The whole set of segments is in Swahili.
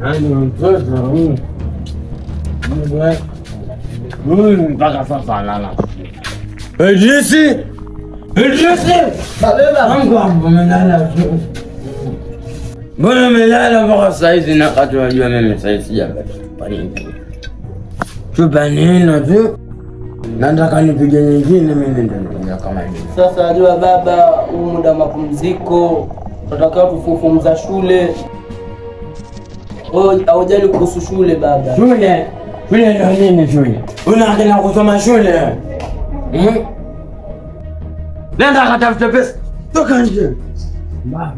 Yaani mtoto huyu huyu mpaka sasa alala. Idrisi, Idrisi, Mungu wangu umelala tu. Mbona umelala mpaka saa hizi na wakati unajua mimi saa hizi sijapata nini? Chupa nino tu. Nataka nipige nyingine mimi ndio nikuja kama hivi. Sasa wajua baba, huu muda wa mapumziko tunatakiwa tufufumza shule. Wewe haujali kuhusu shule baba. Shule, shule ndio nini shule? Unaanza kusoma shule? Hmm? Nenda katafute pesa. Toka nje. Mbaya.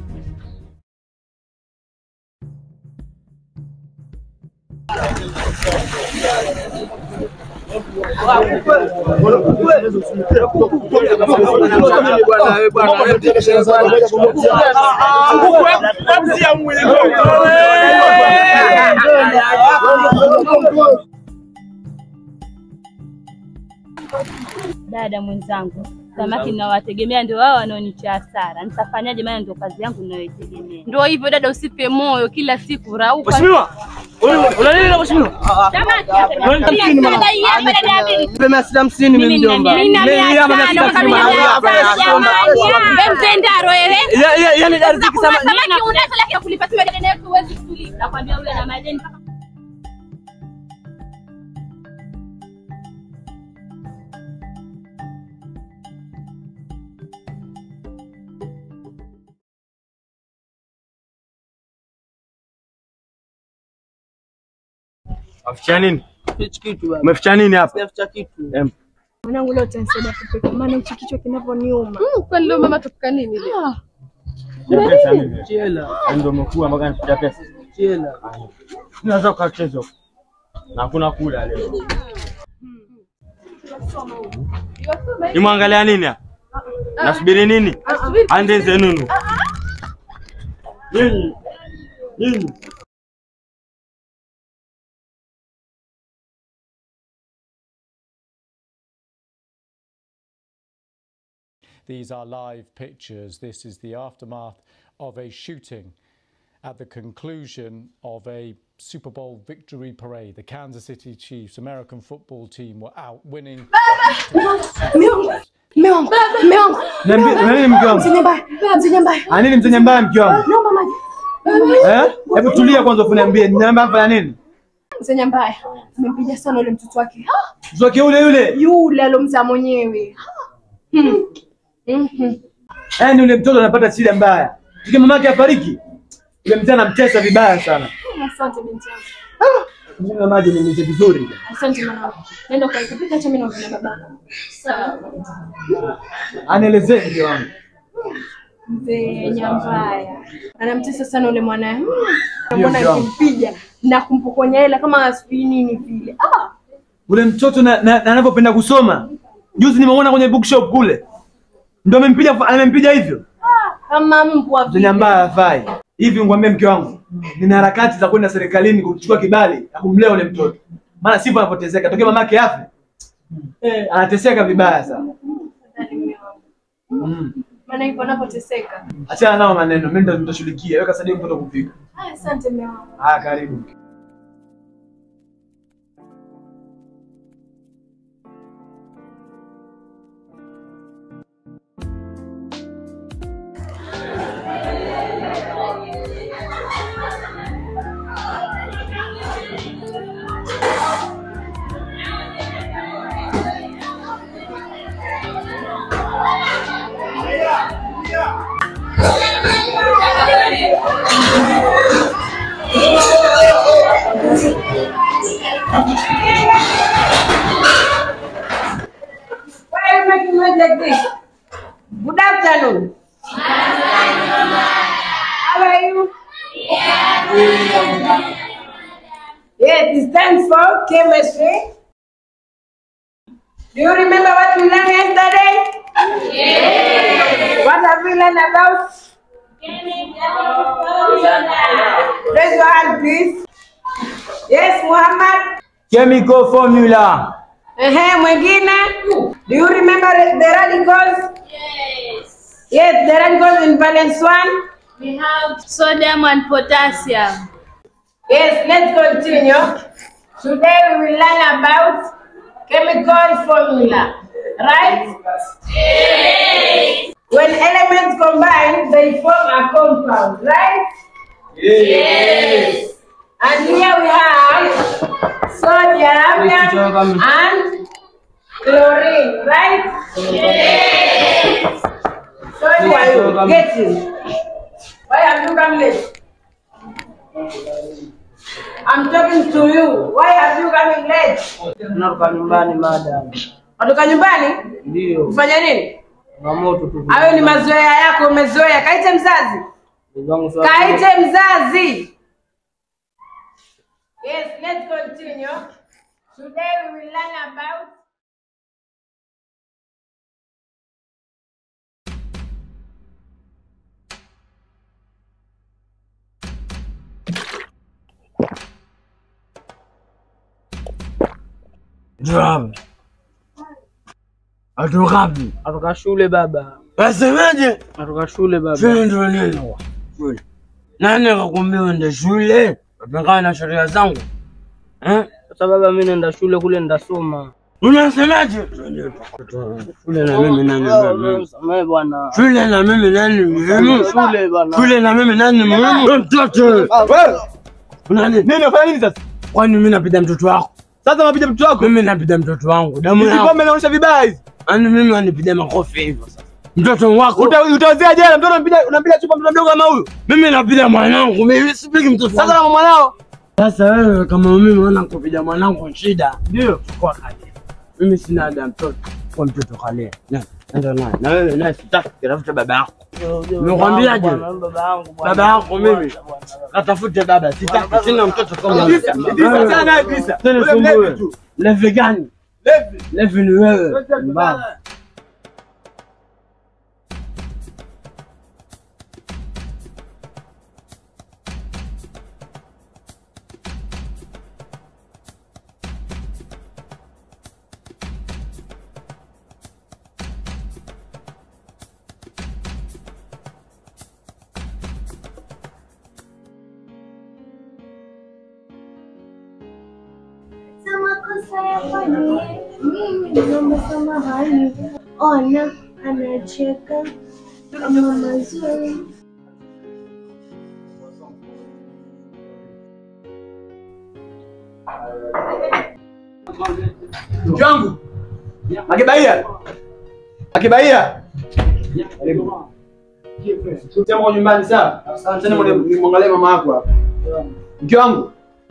Dada mwenzangu, samaki ninawategemea ndio wao wanaonicha hasara. Nitafanyaje? Maana ndio kazi yangu ninayoitegemea. Ndio hivyo dada, usipe moyo, kila siku rauka. Mheshimiwa, una nini na mheshimiwa? Nipe mia sita hamsini mimi mjomba. Mimi hapa mia sita hamsini Mtendaro wewe. Ya- ya- Yaani riziki sama Samaki unaweza lakini kulipa tu dada yetu huwezi kulipa. Nakwambia ule na madeni mpaka Waficha nini? hichi kitu baba. Umeficha nini hapa? Sijaficha kitu. Em, Mwanangu leo utanisaidia kupika, maana hichi kichwa kinavyoniuma. Kwani leo mama tupika nini leo? ya pesa mimi. Chela, Ndio umekuwa mpaka nificha pesa. chela. Unaweza ukacheza huko. Na hakuna kula leo. Nimwangalia nini hapa? Nasubiri nini? Ande zenunu. Nyinyi. Nyinyi. These are live pictures. This is the aftermath of a shooting at the conclusion of a Super Bowl victory parade. The Kansas City Chiefs American football team were out winning. Mume wangu, mume wangu, Niambie, nani mke wangu? mzenye mbaya, mzenye mbaya, Ah, nini mtenye mbaya mke wangu? naomba maji. Eh? Hebu tulia kwanza uniambie, niambia hapa nini? Mzenye mbaya amempiga sana ule mtoto wake, Ah, Mtoto yule yule. yule alomzaa mwenyewe. Hmm. Mhm. Yaani yule mtoto anapata shida mbaya. Tuki mamake afariki. Yule mzee anamtesa vibaya sana. Asante binti yangu, Mimi maji nimeje vizuri. asante mwanangu. Nenda ukaikapika, acha mimi naongea na babako. Sawa. Anielezee mke wangu. Mzee Nyambaya anamtesa sana ule mwanae, Hmm. Ndio, mbona ndio. akimpiga na kumpokonya hela kama sijui nini vile. Ah, Ule mtoto na, na, na anavyopenda kusoma. Juzi nimeona kwenye bookshop kule. Ndio amempiga amempiga hivyo. kama mbwa vile. Mzee ambaye hafai. Hivi ngwambie mke wangu. Nina harakati za kwenda serikalini kuchukua kibali ya kumlea ule mtoto. Maana sivyo anapoteseka. Tokea mamake afe. Eh, anateseka vibaya sana. Mm. Maana hivyo anapoteseka. Achana nao maneno, mimi ndo nitashughulikia. Weka sadio mtoto kupika. Haya, asante mume wangu. Ah, karibu. Why are you making noise like this? Good afternoon. How are you? Yes, it stands for chemistry. Do you remember what we learned yesterday? Yes. What have we learned about? Raise your hand, please. Yes, Muhammad. Chemical formula. Ehe, mwingine. Do you remember the radicals? Yes. Yes, the radicals in valence one. We have sodium and potassium. Yes, let's continue. Today we will learn about chemical formula, right? When elements combine, they form a compound, right? And here we have sodium and chlorine, right? Sodium, get in. Why have you come late? I'm talking to you. Why have you coming late? Tunatoka nyumbani madam. Watoka nyumbani Ndio. kufanya nini? Changamoto tu. Hayo ni mazoea yako, umezoea. Kaite mzazi, Ndugu wangu swali. kaite mzazi. Yes, let's continue. Today we will learn about Drum. Atokapi? Natoka shule baba. Wasemaje? Natoka shule baba. Shule ndio nini? Shule. Nani akakwambia uende shule? Unapingana na sheria zangu. Eh? Sasa baba, mimi naenda shule kule ndasoma. Unasemaje? Shule na mimi nani muhimu? Samehe bwana. Shule na mimi nani muhimu? Shule bwana. Shule na mimi nani muhimu? Wewe Mtoto. Wewe, Una nini? nini unafanya nini sasa? Kwani mimi napita mtoto wako? Sasa unapiga mtoto wako. Mimi napita mtoto wangu. Damu Hizi yangu. pombe inaonyesha vibaya hizi. Yaani mimi wanipiga makofi hivyo sasa. Mtoto wako. Uta- Utaozea jela mtoto unampiga unampiga chupa mtoto mdogo kama huyu. Mimi napiga mwanangu. Mimi sipigi mtoto Sasa wangu. na mwanao. Sasa wewe kama mimi unaona kupiga mwanangu shida. Ndio. Chukua kale. Mimi sina ada ya mtoto. Kwa mtoto kale. Na nenda naye. Na wewe naye sitaki kutafuta baba yako. Nimekwambiaje? Baba yangu bwana. Baba yako mimi. Katafute baba. Sitaki sina mtoto kama Idrisa, wewe. Idrisa, sana naye Idrisa. Tena Ule sumbue. mlevi tu. Levi gani? Levi. Levi ni wewe. Mbavu. Sa makosa yafanye mimi naomba samahani. Ona anacheka kama mazuri. Mke wangu. Akibaia. Akibaia. Sema kwa nyumbani sawa? Asante na nimwangalie mama yako hapa. Mke wangu.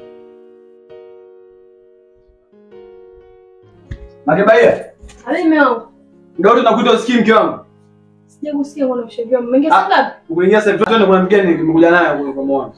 Akibaia. Ale mume wangu. Ndio tunakuita usikii mke wangu. Sija kusikia kuna ushauri wangu. Mmeingia Ah. saa ngapi? Ukuingia sasa twende kuna mgeni nimekuja naye kwa kwa muone.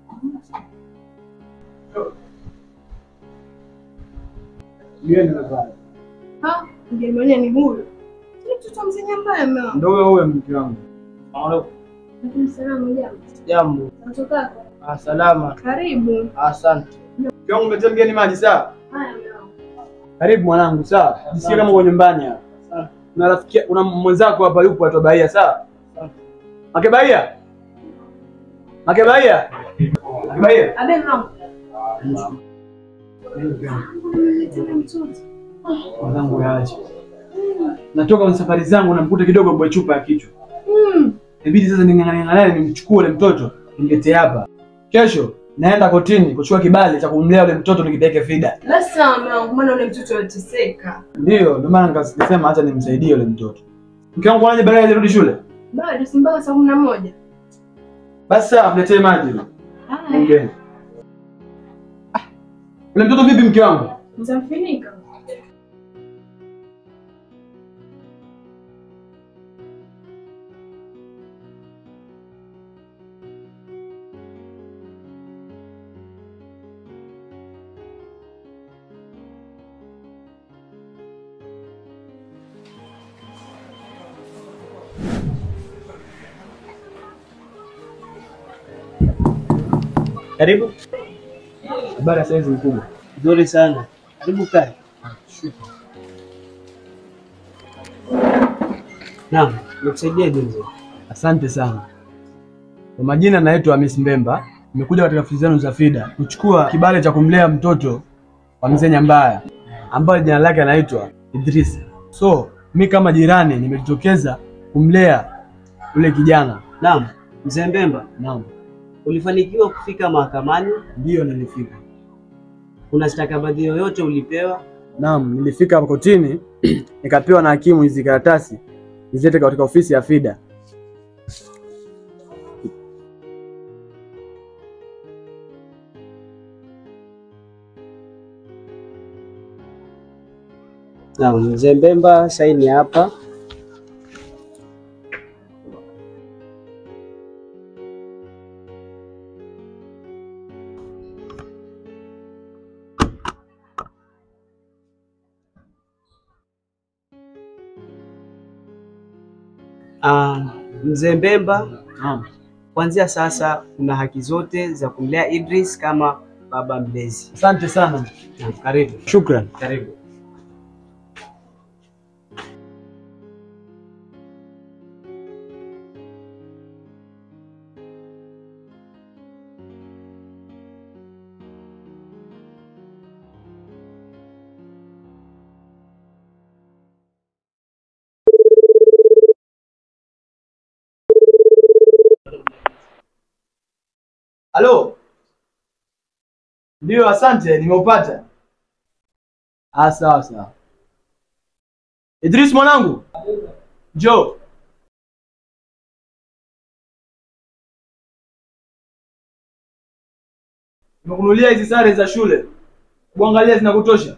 Mgeni nadhani. Ha? Mgeni mwenyewe ni huyu. Ni mtoto mzenya mbaya mume wangu. Ndio huyo huyo mke wangu. Lakini salamu jambo. Jambo. Natoka. Ah, salama. Karibu. Asante. Mke wangu umetia mgeni maji sawa? Haya mume wangu. Karibu mwanangu, sawa? Jisikie kama uko nyumbani hapa. Una rafiki, una mwenzako hapa yupo atoa Bahia, sawa? Make Bahia. Make Bahia. Make Bahia. Abe mume wangu. Tena mtoto. Mwanangu yaache. Natoka kwenye safari zangu namkuta kidogo mbwe chupa ya kichwa. Mm. Inabidi sasa ning'ang'ane naye nimchukue ule mtoto nimletee hapa. Kesho naenda kotini kuchukua kibali cha kumlea ule mtoto nikipeleke FIDA. Basi sawa mume wangu, maana ule mtoto anateseka. Ndio, ndio maana nikasema acha nimsaidie yule mtoto. Mke wangu anaje baadaye arudi shule? Bado si mpaka saa kumi na moja. Basi sawa, mletee maji yule. Haya. Mgeni. Ah, Ule mtoto vipi mke wangu? Nitamfinika. Karibu. Habari ya saizi mkubwa. Nzuri sana. Karibu kae. Naam, Nikusaidia je mzee? asante sana. Kwa majina naitwa Hamis Mbemba, nimekuja katika ofisi zenu za FIDA kuchukua kibali cha kumlea mtoto wa mzee Nyambaya ambaye jina lake anaitwa Idris. So mi kama jirani nimejitokeza kumlea yule kijana. Naam, mzee Mbemba, Naam, ulifanikiwa kufika mahakamani? ndiyo nilifika. Kuna stakabadhi yoyote ulipewa? Naam, nilifika hapa kotini nikapewa na hakimu hizi karatasi nizilete katika ofisi ya FIDA. Naam, mzee Mbemba, saini hapa. Ah, mzee Mbemba, Naam. kuanzia sasa kuna haki zote za kumlea Idris kama baba mlezi. Asante sana. Naam, Karibu. Shukran. Karibu. Halo. Ndio, asante, nimeupata. Ah, sawa sawa. Idris mwanangu, njoo. Nimekunulia hizi sare za shule, kuangalia zinakutosha.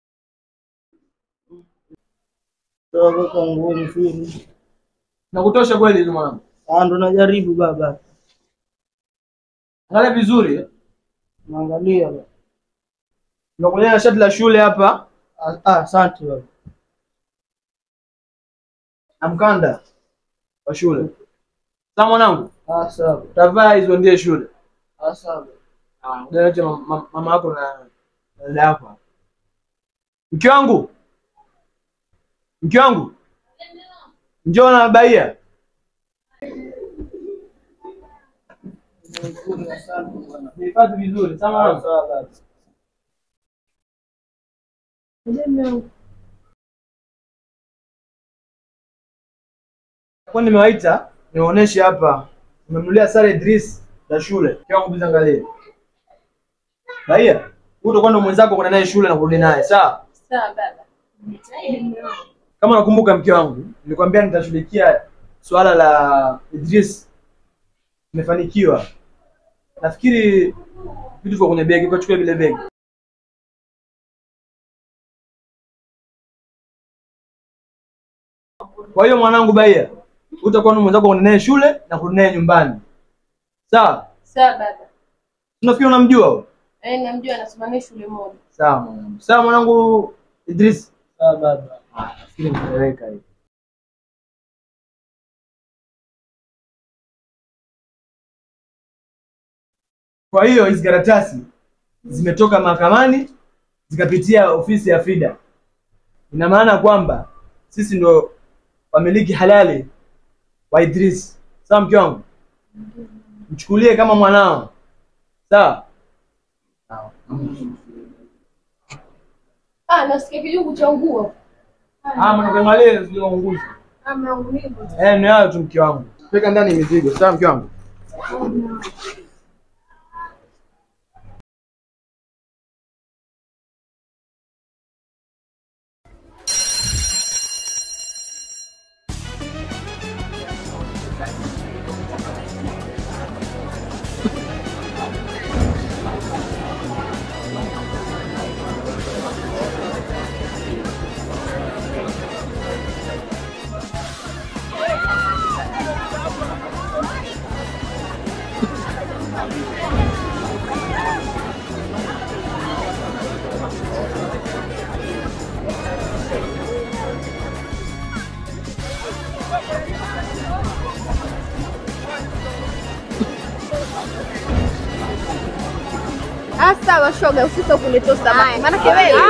Toka nguo mzuri. Zinakutosha kweli hizo mwanangu? Ah, ndo najaribu baba. Angalia vizuri. Naangalia. baba. Nimekunulia na shati la shule hapa Ah, ah, asante baba. na mkanda wa shule. Sawa mwanangu, Ah, sawa. utavaa hizo ndiye shule. Ah, sawa. Ah, Lete mama yako na na dada yako. hapa. Mke wangu, mke wangu, njoo na baia. Nihifadhi vizuri, sawa mwanangu? Kwa nimewaita niwaoneshe hapa, nimemnulia sare Idris za shule. Mke wangu, bizi angalie. Baia, huyu utakuwa ndo mwenzako kwenda naye shule na kurudi naye, sawa? Sawa baba. Kama nakumbuka mke wangu, nilikwambia nitashughulikia swala la Idris. Nimefanikiwa. Nafikiri vitu viko kwenye begi, kwa chukua vile begi. Kwa hiyo mwanangu Baia, utakuwa na mwenzako kwenda naye shule na kurudi naye nyumbani. Sawa? Sawa baba. Tunafikiri unamjua huyo? Eh, namjua anasimamia shule moja. Sawa mwanangu. Sawa mwanangu Idris. Sawa baba. Ah, nafikiri nitaeleweka hivi. Kwa hiyo hizi karatasi zimetoka mahakamani zikapitia ofisi ya FIDA. Ina maana kwamba sisi ndo wamiliki halali wa Idris. Sawa mke wangu? Mchukulie kama mwanao. Sawa? Ah, nasikia kijungu cha nguo. Ah, mnaangalia zilizounguzwa. Ah, mwanangu hivyo. Eh, ni hayo tu mke wangu. Peka ndani mizigo. Sawa mke wangu? Ah, sawa shoga, usisahau kunitoa samaki. Maana wewe.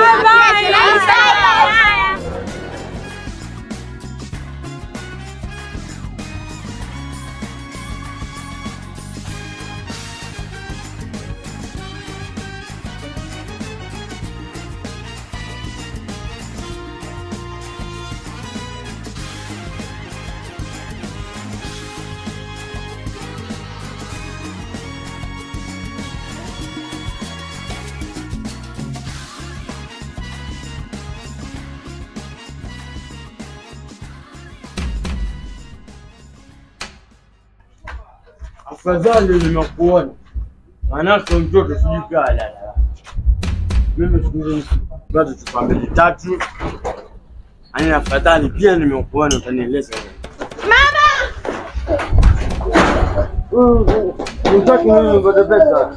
Afadhali nimekuona, manake mtoto sijui kaa lala. Mimi siku hizi nikipata chupa mbili tatu, yaani afadhali pia nimekuona, utanieleza Utaki mimi nipate pesa?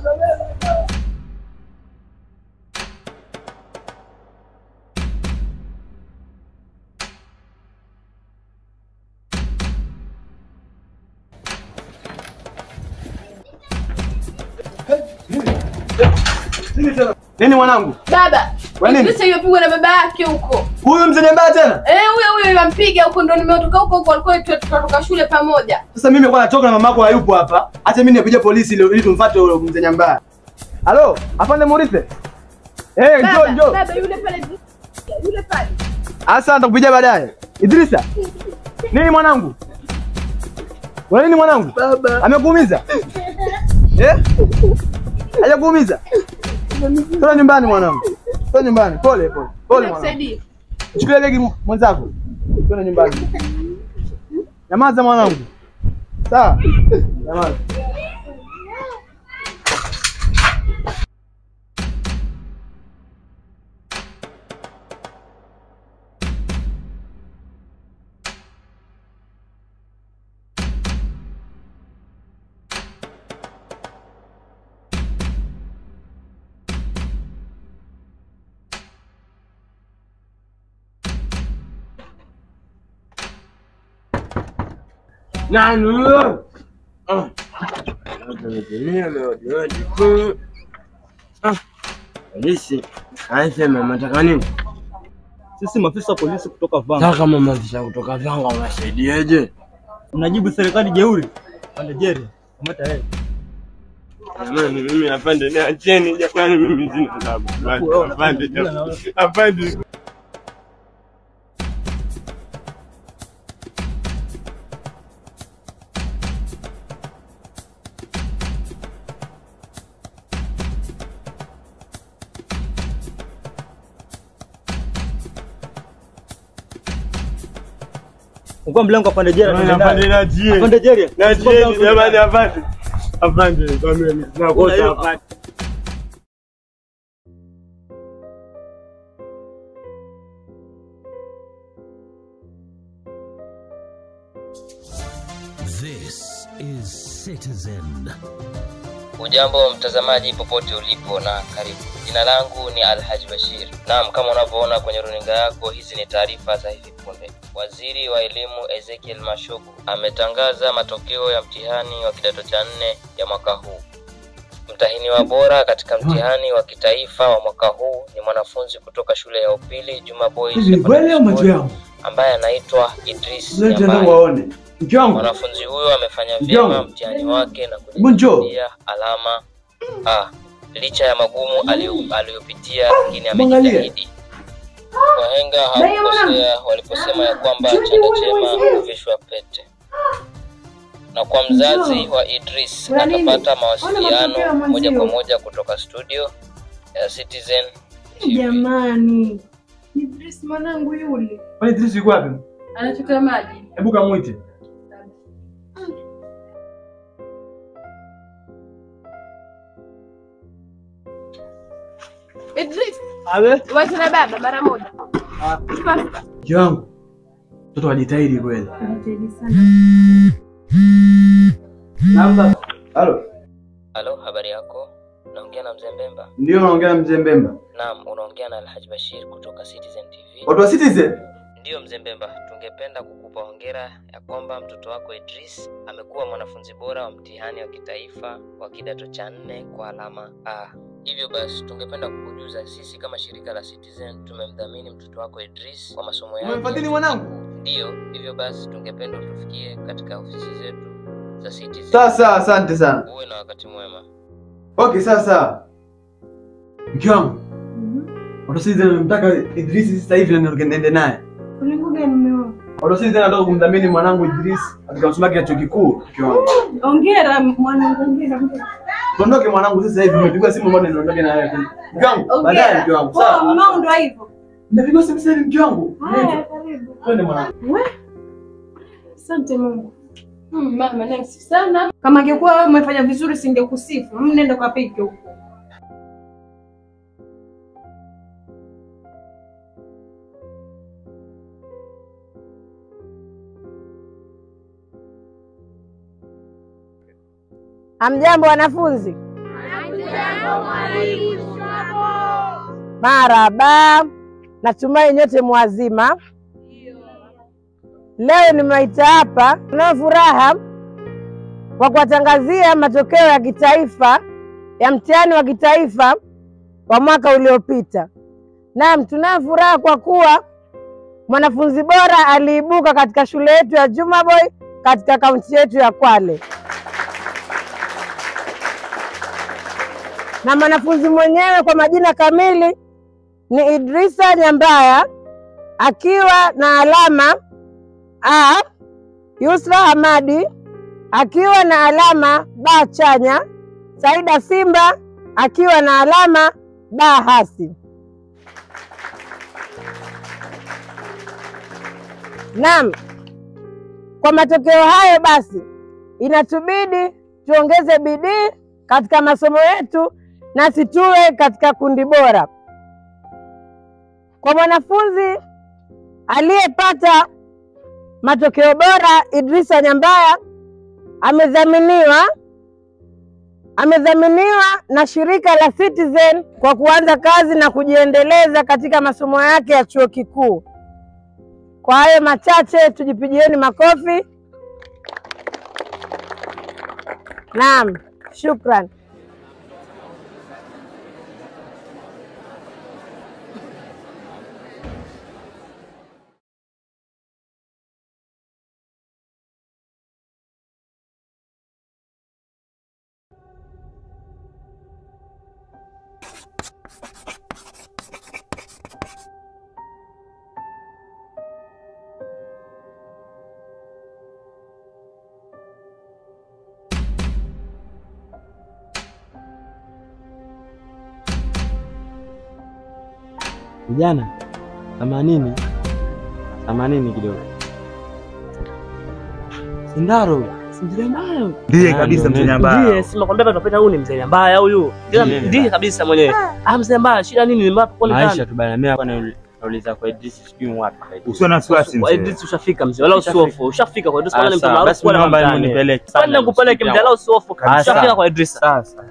Nini mwanangu? Baba, Kwa nini? Idrisa yopigwa na baba yake huko. Huyu mzee mbaya tena? Eh, huyo huyo yampiga huko ndo nimetoka huko huko alikuwa tu- tukatoka shule pamoja. Sasa mimi nilikuwa natoka na mamako hayupo hapa. Acha mimi nikuja polisi ili ili tumfuate huyo mzee nyambaya. Halo, afande Morithe. Eh, njoo Baba, njoo. baba yule pale yule pale. Asa nitakupigia baadaye. Idrisa. Nini mwanangu? Wewe nini mwanangu? Baba. Amekuumiza? Eh? Hajakuumiza? Toa nyumbani mwanangu. Toa nyumbani. Pole pole. Pole mwanangu. Nisaidie. Chukulia begi mu- mwenzako. Twende nyumbani. Nyamaza mwanangu. Sawa? Nyamaza. Nani huyo? Ah. Tumetumia meodiodi kuu. Ah. Polisi anasema mnataka nini? Sisi maafisa wa polisi kutoka Vanga. Nataka mama afisa kutoka Vanga wasaidieje? Mnajibu serikali jeuri. Pande jeri. Kamata yeye. Jamani, mimi afande, niacheni jamani, mimi sina sababu. Afande, jamani. afande. Ungua mlango apande jeri. Jamani, afande, niachie. Apande jeri. Niachieni jamani, afande. Afande, kwa mimi sina kosa, afande. This is Citizen. Ujambo mtazamaji popote ulipo na karibu. Jina langu ni Alhaji Bashir. Naam, kama unavyoona kwenye runinga yako, hizi ni taarifa za hivi punde. Waziri wa elimu Ezekiel Mashogu ametangaza matokeo ya mtihani wa kidato cha nne ya mwaka huu. Mtahiniwa bora katika mtihani wa kitaifa wa mwaka huu ni mwanafunzi kutoka shule ya upili Juma Boys Hivi ni kweli au macho yangu? ambaye anaitwa Idris Lete ndio Nyambari. waone. Mke wangu. Mwanafunzi huyo amefanya Mke vyema wangu. mtihani wake na Hebu njoo. kujipatia alama A licha ya magumu aliyo- aliyopitia, lakini Mwangalie. amejitahidi. Wahenga hawakukosea waliposema ya kwamba chanda chema huvishwa pete. Na kwa mzazi wa Idris Kuna nini? atapata Ona matokeo ya mawasiliano mwenzio. moja kwa moja kutoka studio ya Citizen Jamani. Idris mwanangu yule. Kwani Idris yuko wapi? Anachota maji. Hebu kamuite. Idris, Awe. wacha na baba mara moja. Fasta. Mke wangu. Mtoto wajitahidi kweli. Anajitahidi sana. Naam. Halo. Halo, habari yako? Naongea na mzee Mbemba. Ndio naongea na mzee Mbemba. Naam, unaongea na Alhaji Bashir kutoka Citizen TV. Watu wa Citizen? Ndiyo mzee Mbemba, tungependa kukupa hongera ya kwamba mtoto wako Idris amekuwa mwanafunzi bora wa mtihani wa kitaifa wa kidato cha nne kwa alama A. Hivyo basi, tungependa kukujuza sisi kama shirika la Citizen tumemdhamini mtoto wako Idris kwa masomo yake. Umemfadhili mwanangu? Ndiyo, hivyo basi tungependa utufikie katika ofisi zetu za Citizen. Sawa sawa, asante sana. Uwe na wakati mwema. Okay, sawa sawa. Mke wangu. Watu wa Citizen wamemtaka Idris sasa hivi na niende naye. Ulingo gani mume Watu wa Citizen wanataka kumdhamini mwanangu Idris katika masomo yake ya chuo kikuu. Mke wangu. Ongera mwanangu, ongera. ongera. Tuondoke mwanangu sasa hivi, nimepigwa simu mbona niondoke na wewe. Mke wangu, baadaye mke wangu. Poa, Sawa. mumeo ndo hivyo. Nimepigwa simu sasa hivi mke wangu. Haya, karibu. Twende mwanangu. We. Asante Mungu. Mm, mama nice sana. Kama angekuwa wewe umefanya vizuri singekusifu. Mimi nenda kwa piki huko. Hamjambo wanafunzi? Maraba, natumai nyote mwazima. Leo nimewaita hapa, tunayo furaha kwa kuwatangazia matokeo ya kitaifa ya mtihani wa kitaifa wa mwaka uliopita. Naam, tunayo furaha kwa kuwa mwanafunzi bora aliibuka katika shule yetu ya Jumaboy katika kaunti yetu ya Kwale. na mwanafunzi mwenyewe kwa majina kamili ni Idrisa Nyambaya akiwa na alama A. Yusra Hamadi akiwa na alama B chanya, Saida Simba akiwa na alama B hasi. Naam, kwa matokeo hayo basi inatubidi tuongeze bidii katika masomo yetu nasi tuwe katika kundi bora. Kwa mwanafunzi aliyepata matokeo bora, Idrisa Nyambaya amedhaminiwa amedhaminiwa na shirika la Citizen kwa kuanza kazi na kujiendeleza katika masomo yake ya chuo kikuu. Kwa hayo machache, tujipigieni makofi. Naam, shukran. Vijana themanini themanini kidogo. Sindaro mzee mbaya Ndiye kabisa mzee mbaya. Ndiye sima kwambia tunapenda huyu ni mzee mbaya huyu. Tena Ndiye. ndiye kabisa mwenyewe. Ah mzee mbaya shida nini ni mbaya kwa Maisha tu bana mimi hapa nauliza kwa Idris sijui wapi. Usiwe na wasiwasi Kwa mzee. Idris ushafika mzee wala usiofu. Ushafika kwa Idris kwa Ah, ni mtu sawa. maarufu Basi wala naomba mtaani. nipeleke. Kwani nakupeleke mzee wala usiofu. Ah, Ushafika sawa. kwa Idris. Sasa.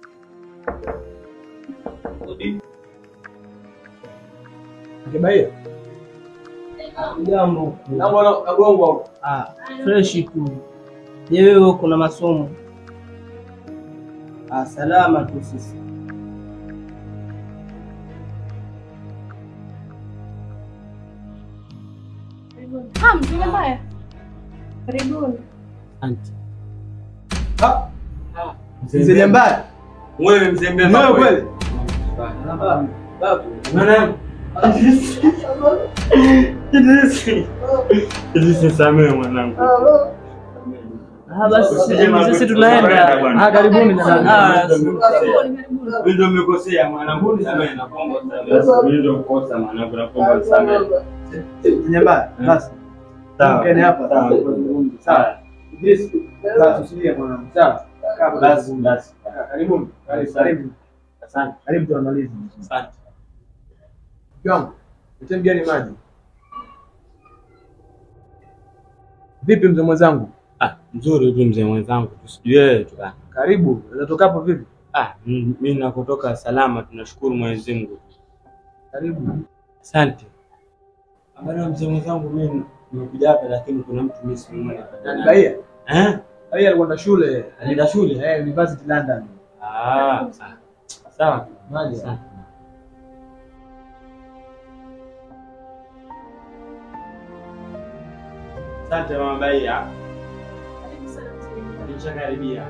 Kibaia. Jambo. Na bwana agongwa. Ah, fresh tu. Je, wewe kuna masomo? Ah, salama tu sisi. Ah, mzee Nyambaya. Karibuni. Asante. Mzee Nyambaya. Wewe mzee Ni wewe kweli? Idris nisamehe mwanangu. Ah, basi sisi tunaenda. Ah, karibuni sana. Ah, Mimi ndio nimekosea mwanangu, nisamehe na kuomba nisamehe. Mimi ndio mkosa mwanangu, na kuomba nisamehe. Nyambaya. Basi. Sawa. Mkeni hapa. Sawa. Sawa. Idris. Basi usilie mwanangu. Sawa. Kaa hapa. Basi, basi. Karibuni. Karibu. Karibu. Asante. Karibu tuamalize. Asante. Mke wangu, nitie mgeni maji. Vipi mzee mwenzangu? Ah, mzuri tu mzee mwenzangu, tusijue wewe tu bana. Karibu. Unatoka hapo vipi? Ah, m- mimi nakotoka salama, tunashukuru Mwenyezi Mungu. Karibu. Asante. Bana mzee mwenzangu, mimi nimekuja hapa lakini kuna mtu mimi simuoni. Nani Baia? Eh? Baia alikwenda shule. Alienda shule? Eh, University London. Ah, ah. sawa. Maji. Asante. Asante mama Baia. Nishakaribia.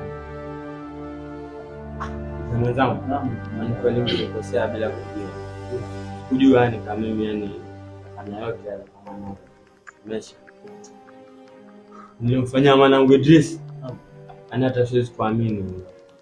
Mzee mwenzangu, ni kweli nilikosea bila kujua. Kujua yani kama mimi yani nafanya yote yale kwa mwanangu. Mesha. Nilimfanyia mwanangu Idris. Yaani hata siwezi kuamini.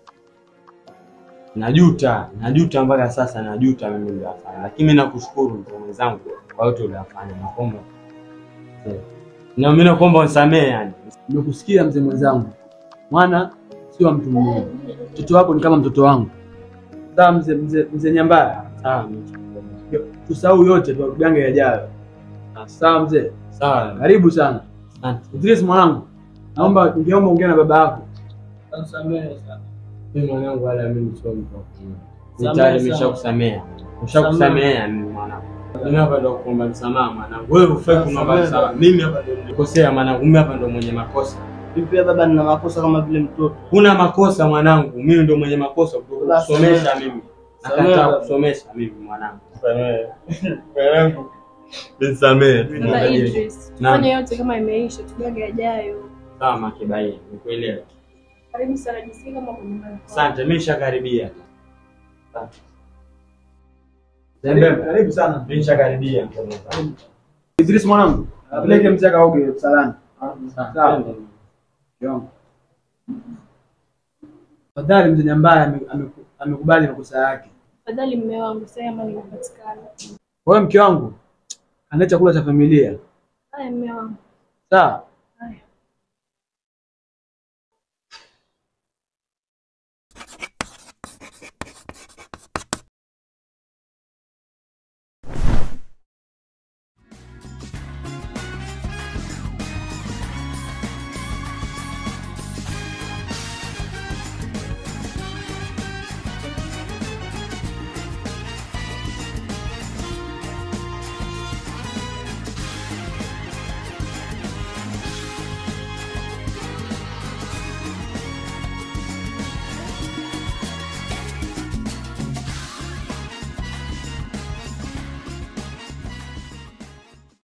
Najuta, najuta mpaka sasa najuta mimi niliyofanya. Lakini mimi nakushukuru mzee mwenzangu kwa yote uliyofanya. Nakuomba. mzee, Na mimi nakuomba unisamehe yani. Nimekusikia mzee mwenzangu, mwana sio wa mtu mmoja. Mtoto wako ni kama mtoto wangu. Sawa mzee mzee mzee Nyambaya. Sawa. Tusahau yote tugange yajayo. Sawa mzee. Sawa. Karibu sana. Asante. Idris mwanangu, naomba ningeomba ongea na baba yako. Samehe sana. Mimi mwanangu wala mimi sio mtu wa kuumia. Samehe Nitayari sana. nimeshakusamea. Nimeshakusamea mimi mwanangu. Mimi hapa ndo kuomba msamaha mwanangu. Wewe ufai kuomba Samehe. msamaha. Mimi hapa ndo nilikosea mwanangu. Mimi hapa ndo mwenye makosa. Mimi pia baba nina makosa kama vile mtoto. Huna makosa mwanangu. Mimi ndo mwenye makosa Basi, kusomesha samehe. mimi. Samehe, Nakataa baba. kusomesha mimi mwanangu. Samehe. Mwanangu. Nisamehe. Baba Idris, Naam. fanya yote kama imeisha, tugange yajayo. Sawa Makibai, nikuelewa. Karibu sana, jisikie kama uko nyumbani. Asante, mimi nishakaribia. Karibu- Karibu sana. Mimi nishakaribia. Idris mwanangu, apeleke mzee akaoge msalani. Sawa. Yongo. Fadhali mzee Nyambaya ame- ameku- amekubali makosa yake. Fadhali mme wangu, sasa amani imepatikana. Kwa hiyo mke wangu, andaa chakula cha familia. Haya mme wangu. Sawa?